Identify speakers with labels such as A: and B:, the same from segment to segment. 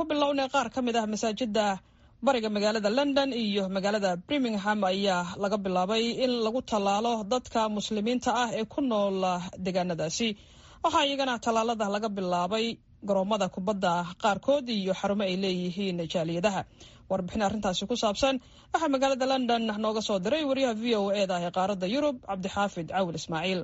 A: bilownay qaar ka mid ah masaajida bariga magaalada london iyo magaalada birmingham ayaa laga bilaabay in lagu tallaalo dadka muslimiinta ah ee ku nool deegaanadaasi waxaa iyagana tallaalada laga bilaabay garoomada kubadda qaarkood iyo xarumo ay leeyihiin jaaliyadaha warbixin arrintaasi ku saabsan waxaa magaalada london nooga soo diray wariyaha v o e da ee qaaradda yurub cabdixaafid cawil ismaaciil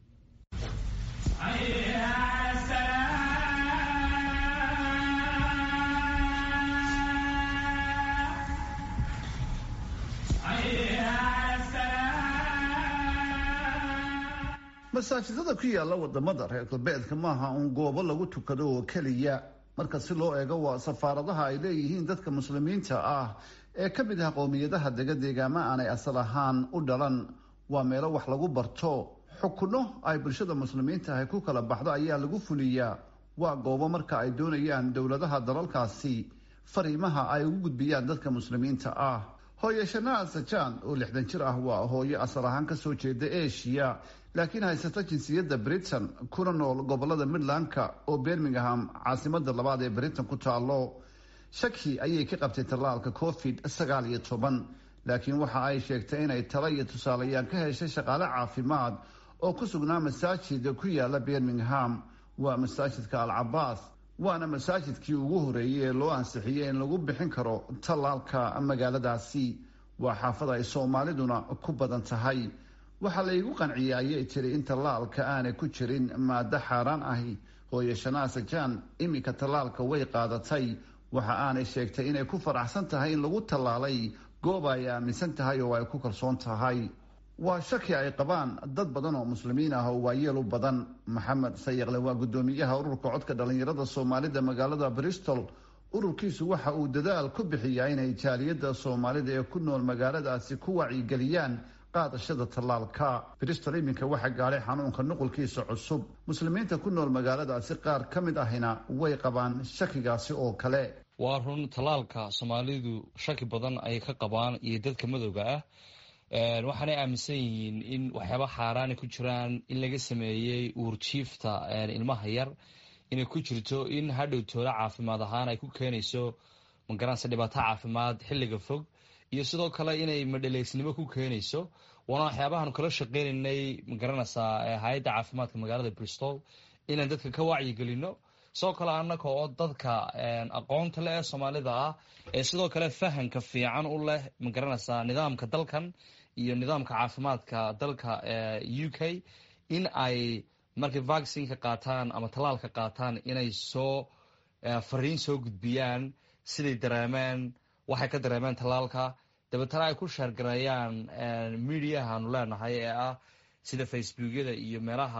B: masaajidada ku yaala wadamada reer galbeedka maaha uun goobo lagu tukado oo keliya marka si loo eego waa safaaradaha ay leeyihiin dadka muslimiinta ah ee ka mid ah qowmiyadaha dega deegaama aanay asal ahaan u dhalan waa meelo wax lagu barto xukuno ay bulshada muslimiinta ahy ku kala baxdo ayaa lagu fuliyaa waa goobo marka ay doonayaan dowladaha dalalkaasi fariimaha ay ugu gudbiyaan dadka muslimiinta ah hooye shanaa sajaan oo lixdan jir ah waa hooyo asal ahaan kasoo jeeda asia laakiin haysata jinsiyadda britain kuna nool gobolada midlandka oo birmingham caasimada labaad ee britain ku taalo shaki ayay ka qabtay tallaalka covid sagaal iyo toban laakiin waxa ay sheegtay inay talo iyo tusaalayaan ka heshay shaqaale caafimaad oo ku sugnaa masaajid ku yaala birmingham waa masaajidka al cabaas waana masaajidkii ugu horeeyey ee loo ansixiyey in lagu bixin karo tallaalka magaaladaasi waa xaafad ay soomaaliduna ku badan tahay waxaa laygu qanciyey ayay tiri in tallaalka aanay ku jirin maado xaaraan ahi hooye shanaa sajaan iminka tallaalka way qaadatay waxa aanay sheegtay inay ku faraxsan tahay in lagu tallaalay goob ay aaminsan tahay oo ay ku kalsoon tahay waa shaki ay qabaan dad badan oo muslimiin ah oo waayeel u badan maxamed sayaqle waa guddoomiyaha ururka codka dhallinyarada soomaalida magaalada bristol ururkiisu waxa uu dadaal ku bixiyaa inay jaaliyadda soomaalida ee ku nool magaaladaasi ku wacyigeliyaan qaadashada tallaalka bristol iminka waxaa gaadhay xanuunka nuqulkiisa cusub muslimiinta ku nool magaaladaasi qaar ka mid ahina way qabaan shakigaasi oo kale
C: waa run tallaalka soomaalidu shaki badan ayay ka qabaan iyo dadka madowga ah waxaanay aaminsan yihiin in waxyaaba xaaraana ku jiraan in laga sameeyey uurjiifta ilmaha yar inay ku jirto in hadhow toola caafimaad ahaan ay ku keenayso magaranaysa dhibaato caafimaad xilliga fog iyo sidoo kale inay madhaleysnimo ku keenayso waana waxyaabahaanu kala shaqeynaynay magaranaysaa hay-adda caafimaadka magaalada bristol inaan dadka ka wacyigelino sidoo kale annaga oo dadka aqoonta leh ee soomaalida ah ee sidoo kale fahanka fiican u leh magaranaysaa nidaamka dalkan iyo nidaamka caafimaadka dalka u k in ay markay vaccinka qaataan ama tallaalka qaataan inay soo fariin soo gudbiyaan siday dareemeen waxay ka dareemeen tallaalka dabeetana ay ku sheergareeyaan mediahaanu leenahay ee ah sida facebookyada iyo meelaha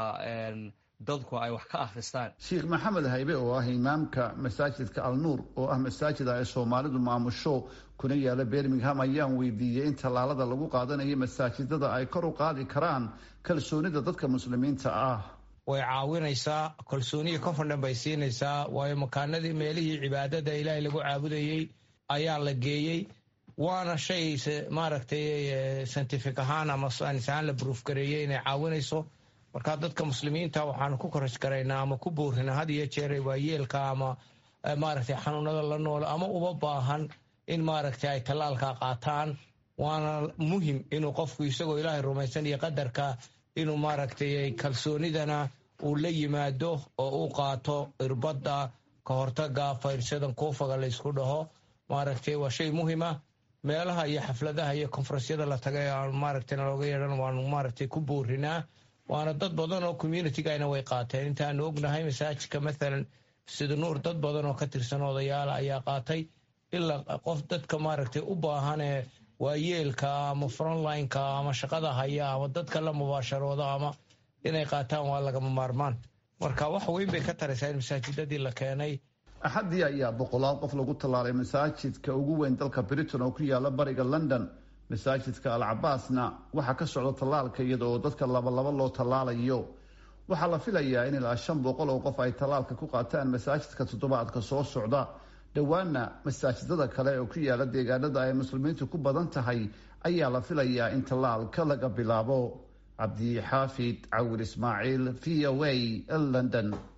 C: dadku ay wax ka akhristaan
B: sheekh maxamed haybe oo ah imaamka masaajidka alnuur oo ah masaajid ay soomaalidu maamusho kuna yaala birmingham ayaan weydiiyey in tallaalada lagu qaadanayo masaajidada ay kor u qaadi karaan kalsoonida dadka muslimiinta ah
D: way caawinaysaa kalsooniya confident bay siinaysaa waayo makaanadii meelihii cibaadada ilaahay lagu caabudayey ayaa la geeyey waana shay maaragtay scientific ahaan ama saanis ahaan la bruuf gareeyey inay caawinayso marka dadka muslimiinta waxaanu ku koraj garaynaa ama ku boorina had iyo jeer waayeelka ama maaragtay xanuunada la nool ama uba baahan in maaragtay ay tallaalka qaataan waana muhim inuu qofku isagoo ilaahay rumaysan iyo qadarka inuu maaragtay kalsoonidana uu la yimaado oo u qaato irbadda ka hortaga fayrsadan kuufaga laysku dhaho maaragtay waa shay muhima meelaha iyo xafladaha iyo konfarensyada la tagay aan maaragtay nalooga yeedhan waanu maaragtay ku boorinaa waana dad badan oo communitygana way qaateen intaanu ognahay masaajidka mathalan sida nuur dad badan oo ka tirsan odayaala ayaa qaatay ilaa qof dadka maaragtay u baahanee waayeelka ama frontlineka ama shaqada haya ama dadka la mubaasharooda ama inay qaataan waa lagama maarmaan marka wax weyn bay ka taraysaa in masaajidadii la keenay
B: axaddii ayaa boqolaal qof lagu tallaalay masaajidka ugu weyn dalka britain oo ku yaala bariga london masaajidka al cabaasna waxaa ka socda tallaalka iyada oo dadka labalaba loo tallaalayo waxaa la filayaa in ilaa shan boqol oo qof ay tallaalka ku qaataan masaajidka toddobaadka soo socda dhowaana masaajidada kale oo ku yaala deegaanada ay muslimiintu ku badan tahay ayaa la filayaa in tallaalka laga bilaabo cabdi xaafid cawil ismaaciil v o a london